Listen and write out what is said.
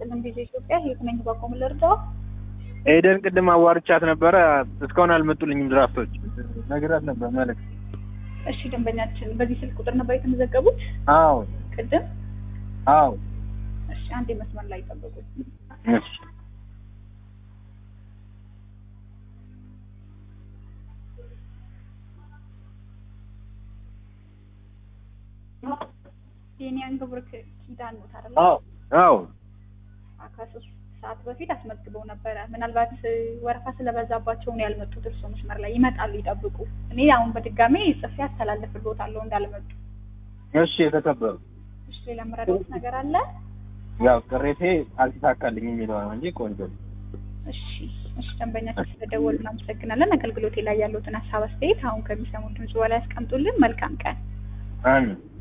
ይስጥልን ጊዜ ኢትዮጵያ ህይወት ነኝ ባቆም ልርዳው። ኤደን ቅድም አዋርቻት ነበረ። እስካሁን አልመጡልኝም ድራፍቶች። ነግራት ነበር መልዕክት። እሺ ደንበኛችን በዚህ ስልክ ቁጥር ነበር የተመዘገቡት አዎ ቅድም? አዎ። እሺ አንዴ መስመር ላይ ጠብቁኝ። እሺ የኒያን ግብር ኪዳን ነው አይደል? አዎ አዎ ከሶስት ሰዓት በፊት አስመዝግበው ነበረ። ምናልባት ወረፋ ስለበዛባቸው ነው ያልመጡት። እርሶ መስመር ላይ ይመጣሉ፣ ይጠብቁ። እኔ አሁን በድጋሜ ጽፌ አስተላልፍልዎታለሁ እንዳልመጡ። እሺ የተከበሩ እሺ ሌላ የምረዳዎት ነገር አለ? ያው ቅሬቴ አልተሳካልኝ የሚለው ነው እንጂ ቆንጆ ነው። እሺ እሺ ደንበኛችን ስለደወሉ እናመሰግናለን። አገልግሎቴ ላይ ያለዎትን ሀሳብ አስተያየት አሁን ከሚሰሙት ድምጽ በላይ ያስቀምጡልን። መልካም ቀን። አሜን